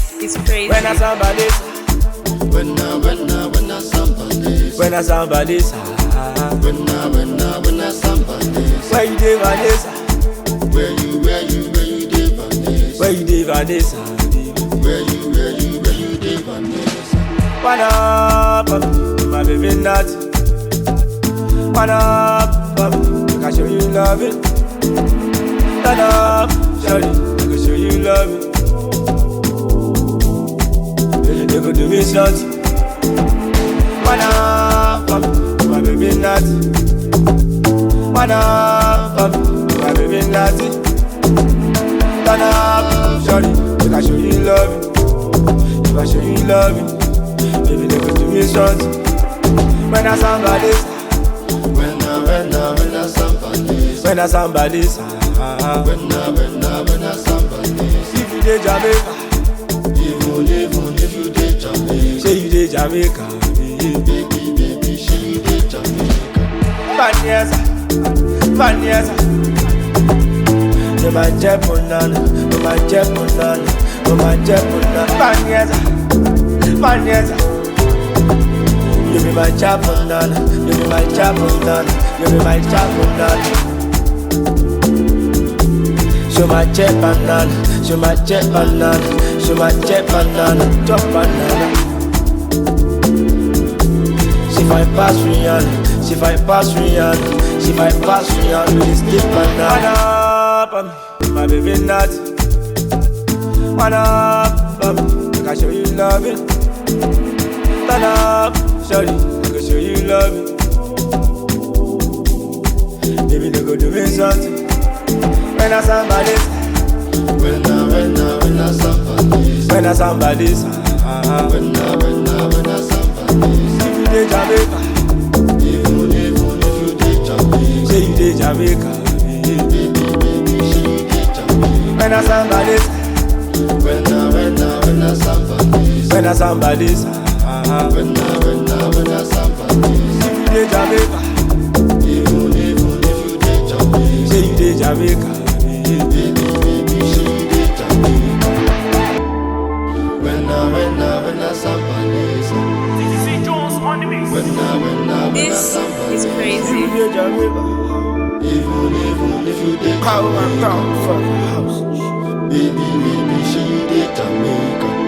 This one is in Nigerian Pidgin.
is crazy. When I somebody, When I, when I, when I somebody, when I somebody, when I, when I, when I somebody, where you dey Vanessa? where you, where you, where you dey Vanessa, Where you dey Vanessa? where you, where you, where you dey Vanessa, One up, um, my baby nut. One up, um, I can show you love it. Turn up, shawty, I can show you love it. Baby, they go do me something. One up, um, my baby nut. One up, um, my baby nut. Turn up, shawty, I can show you love it. If I show you love it, baby, they go do me something. When I somebody, when I, when I, when I somebody, when I somebody, when I, when I, when I somebody, if you dey Jamaica, even, even if you dey Jamaica, say you dey Jamaica, baby. baby, baby, she you dey Jamaica, Vanessa, Vanessa. Mo máa jẹ́ banana, mo máa jẹ́ banana, mo máa jẹ́ banana. Vanessa, Vanessa. You be my chap banana, you be my chap banana, you be my chap banana. Show my jet banana, show my jet banana, show my jet banana, chop banana. She fight pass Rihanna, she fight pass Rihanna, she fight pass Rihanna with this stiff banana. One up, um, my baby nut. One up, um, I can show you love it. Turn up, shawty, I can show you love it. Baby, they go do me something. When I somebody, when I, when I, when I somebody, when I somebody, when I, when I, when I somebody, if you dey Jamaica, even, even if you dey Jamaica, say you dey Jamaica. baby. baby, baby, she you dey Jamaica. When I somebody, When I, when I, when I somebody, when I somebody, when I, when I, when I somebody, if you dey Jamaica, even, even if you dey Jamaica, say you dey Jamaica. baby. baby, baby, she you dey Jamaica. When I, when I, when I somebody, CC Jones on the mix. when I, when I, when I This somebody, is If crazy. you dey Jamaica, even, even if you dey how I come from the house. baby, baby, she you dey Jamaica.